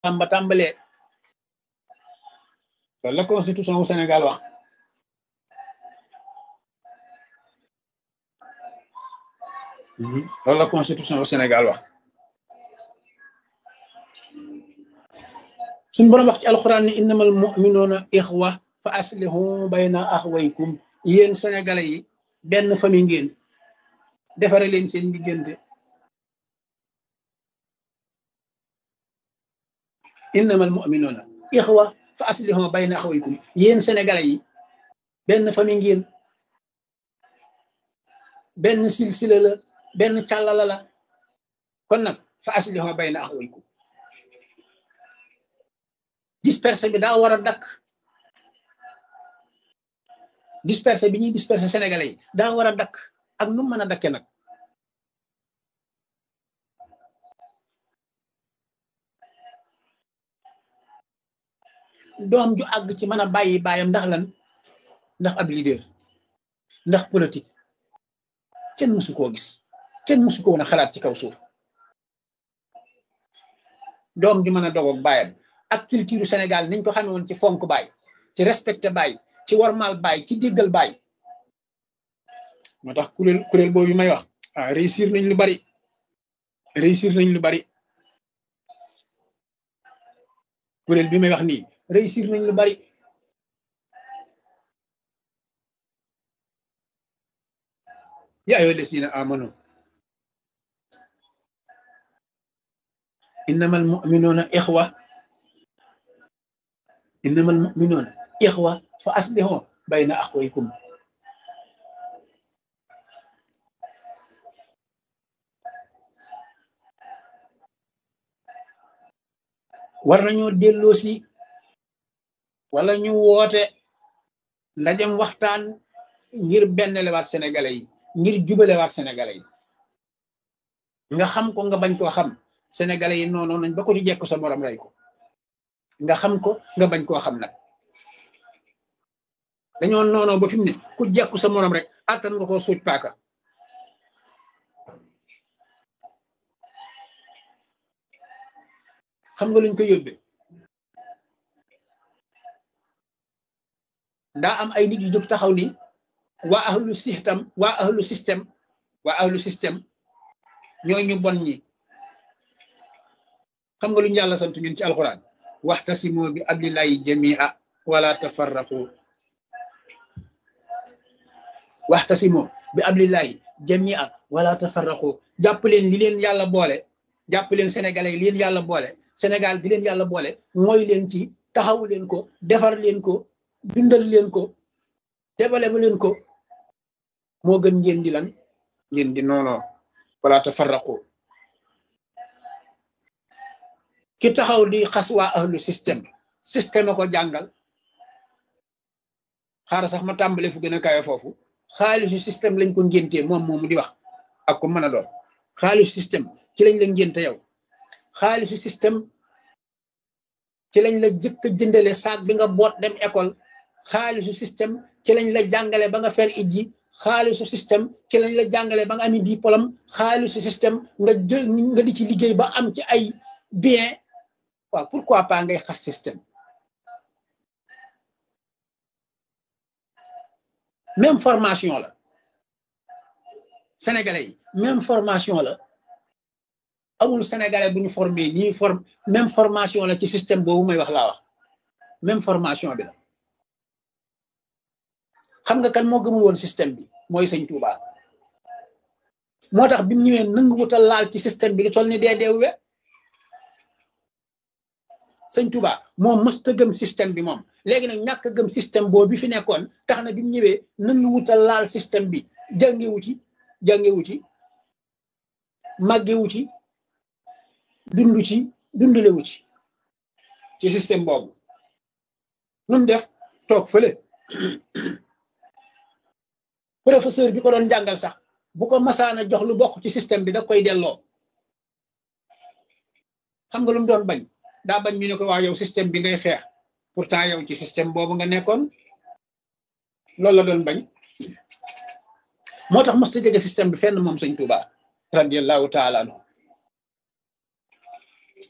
ba tàmbalee loolu la constitution wu Sénégal wax loolu la constitution wu Sénégal wax suñ borom wax ci alxuraan ni innamal mu'minuuna ixwa fa aslihu bayna axwaykum yéen sénégalais yi benn famille ngeen defare leen seen diggante innamal mu'minuuna ixwa fa aslihu bayna axwaykum yéen sénégalais yi benn famille ngeen benn silsila la benn càllala la kon nag fa aslihu bayna axwaykum dispersé bi daa war a dakk dispersé bi ñuy dispersé sénégalais yi daa war a dakk ak nu mën a dakke nag doom ju àgg ci mën a bàyyi bàyyam ndax lan ndax ab leader ndax politique kenn mësu koo gis kenn mësu ko woon a xalaat ci kaw suuf doom ju mën a dogoog bàyyam ak culture Sénégal niñ ko xamee woon ci fonk baay ci respecté baay ci warmal baay ci déggal baay moo tax kuréel kuréel boobu may wax ah réussir nañ lu bari réussir nañ lu bari kuréel bi may wax nii réussir nañ lu bari yaa ayyuha llazina amanu innamal mu'minuna ixwa innamal mu'minuuna ixwa fa aslihu bayna axwaykum war nañoo delloo si wala ñu woote ndajem waxtaan ngir benn lewaat sénégalais yi ngir jubalewaat sénégalais yi nga xam ko nga bañ koo xam sénégalais yi noonu nañ ba ko ci jekk sa morom rey ko nga xam ko nga bañ koo xam nag dañoo noonoo ba fi mu ne ku jekku sa morom rek attan nga koo suuj paaka xam nga luñ ko yóbbee daa am ay nit yu jóg taxaw ni waa ahlu système waa ahlu système waa ahlu système ñoo ñu bon ñi xam nga luñu yàlla sant ñun ci alxuraan waxtasimu bi abdillahi jamia wala tafarraqu waxtasimu bi abdillahi jamia wala tafarraqu jàpp leen li leen yàlla boole jàpp leen sénégalais yi li leen yàlla boole sénégal di leen yàlla boole mooy leen ci taxawu leen ko defar leen ko dundal leen ko développé leen ko moo gën ngeen di lan ngeen di noonoo wala tafarraqu ki taxaw di xas waa ahlu système système a ko jàngal xaaral sax ma tàmbale fu gën a kawe foofu xaalisu système lañ ko ngéntee moom moomu di wax ak ko mën a doon xaalisu système ci lañ la ngénte yow xaalisu système ci lañ la jëkk a jëndale saak bi nga boot dem école xaalisu système ci lañ la jàngale ba nga fer ijji xaalisu système ci lañ la jàngale ba nga ami diplôme xaalisu système nga jël nga di ci liggéey ba am ci ay bien waaw pourquoi pas ngay xas système même formation la sénégalais yi même formation la amul sénégalais bu ñu formé nii form même formation la ci système boobu may wax laa wax même formation bi la xam nga kan moo gëmul woon système bi mooy sëñ Touba moo tax bi mu ñëwee nangu wutal laal ci système bi lu toll ni dee deewwe sëñ Touba moom mësta gëm système bi moom léegi nag ñàkk gëm système boobu bi fi nekkoon tax na bi mu ñëwee nangu wutal laal système bi jàngewu ci jàngewu ci màggewu ci dundu ci dundulewu ci ci système boobu nun def toog fële professeur bi ko doon jàngal sax bu ko masaana jox lu bokk ci système bi da koy delloo xam nga lu mu doon bañ daa bañ ñu ne ko waa yow système bi ngay xeex pourtant yow ci système boobu nga nekkoon loolu la doon bañ moo tax mësta jege système bi fenn moom sëñ Tuuba radiallahu taala anhu